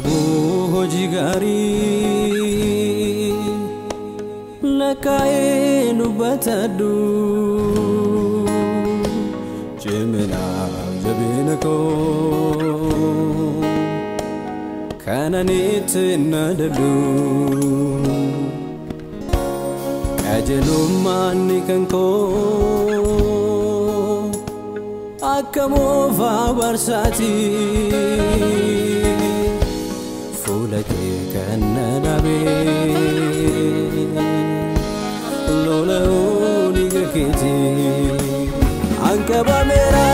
qabu hojii gaarii lakkaa'ee dubbatadhu ciminaaf jabina koo kananitti nadabdu qajeelummaan ni kan koo akka moofaa barsaati fuula kee kan na dhaabee lola'uu dhiiga keeti anqabameera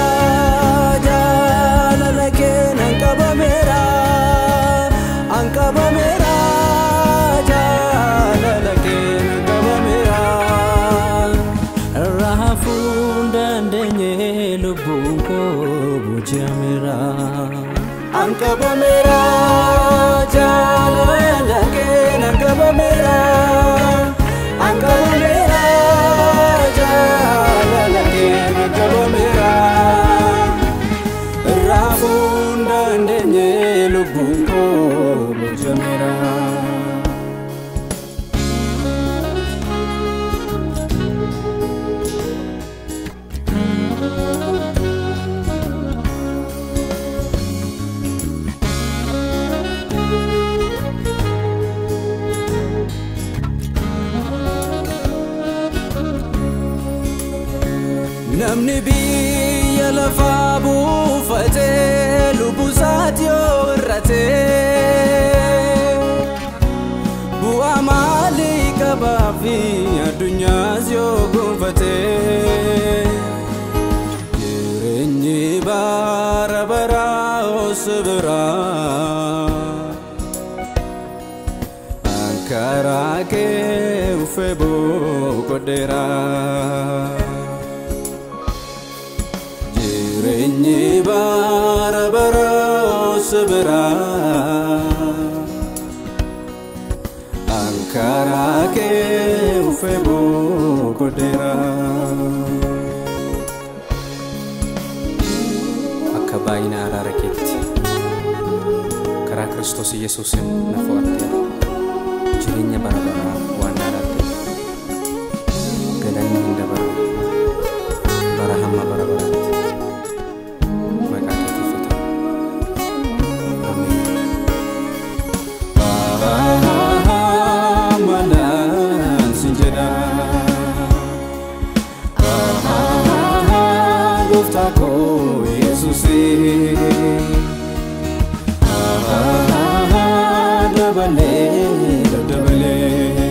jaalala keen anqabameera anqabameera jaalala keen anqabameera raafuu hin dandeenye lubbuun koo boji'ameera anqabameera jaalala keen anqabameera anqabameera jaalala keen anqabameera raafuu hin dandeenye lubbuun koo boji'ameera. Namni biyya lafaa buufatee lubbusaati yoo irratee bu'aa maalii qabaa fi addunyaas yoo gonfatee jireenyi bara baraa osu biraa ankaraa kee ufee boqodheeraa. jireenyi bara bara osu biraa ankaraa kee ufee boqodheeraa. akka baay'ina araara keetti karaa kiristoos yesuusin na fo'attee jireenya bara baraa waan dhaalatte galanni hin dabaru bara hamma bara baraatti maqaa keetiif ameen Manan sinjeda Gooftaa koo Yesuusi Dabalee daddabalee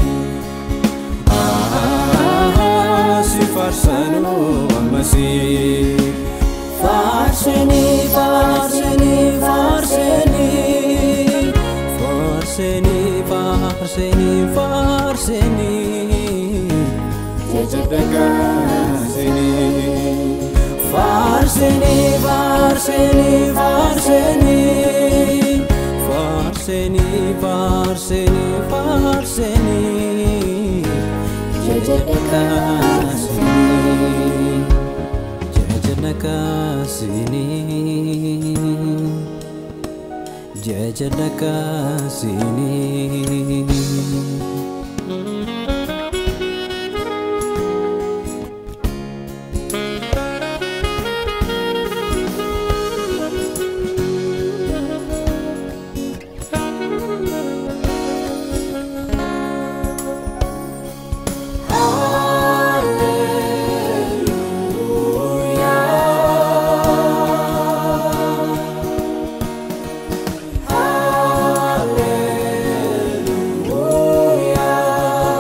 Si faarsanuu ammasii Faarsanii faarsanii faarsanii Faarsanii faarsanii faarsanii Jajadagaasanii Faarsanii faarsanii faarsanii Faarsanii faarsanii faarsanii Jajadagaasanii Jajadagaasanii Jajadagaasanii Hallelujah.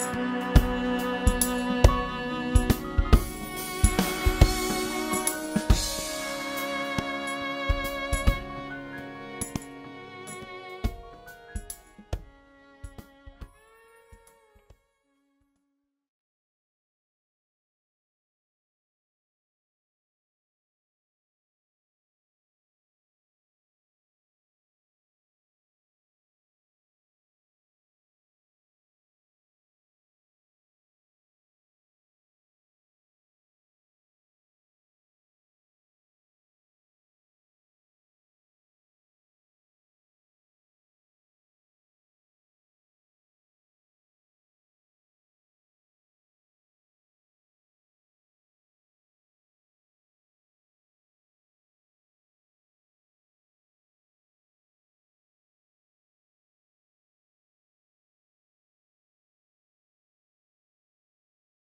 jedhe